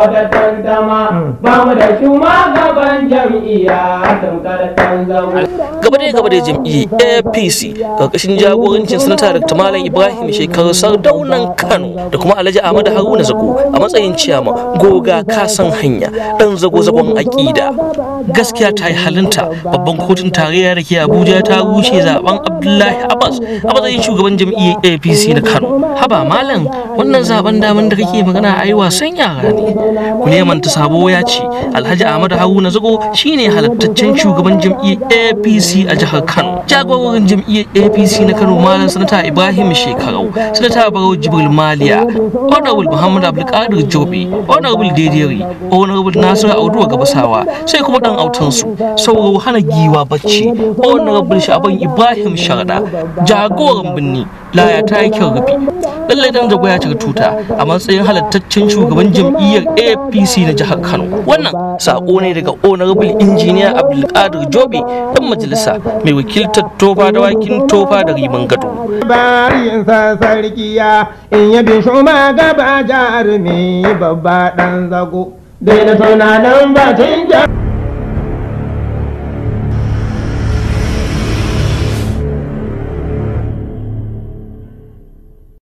wata tantama ba mu da shugaban jam'iyya tamkar ɗan zago. gaba da gaba da jam'iyyar apc karkashin jagorancin sanata dr malam ibrahim shekaru sardaunan kano da kuma alhaji ahmadu haruna zago a matsayin ciyama goga kasan hanya dan zago zagon aƙida gaskiya ta yi halinta babban kotun tarayya da ke abuja ta rushe zaben abdullahi abbas a matsayin shugaban jam'iyyar apc na kano haba malam wannan zaben daman da kake magana a yi wasan yara ne kulemanta sabo ya ce alhaji ahmadu haruna zago shine halattaccen shugaban jam'iyyar apc a jihar kano jagororin jam'iyyar apc na kano malam sanata ibrahim shekarau sanata barau jibril maliya honorable muhammad abdulkadir jobe honorable dederi honorable nasiru auduwa gabasawa sai kuma dan autansu sauro hana giwa bacci honorable shaban ibrahim sharda jagoran binni laya ta yi kyau rufi lallai dan zago ya cika tuta a matsayin halattaccen shugaban jam'iyyar apc na jihar kano wannan sako ne daga honorable engineer abdulkadir jobe dan majalisa mai wakiltar tofa da wakin tofa da riman gado bayin sa sarkiya in yabi shuma gaba jarumi babba dan zago Daina tunanin batun jam'iyya.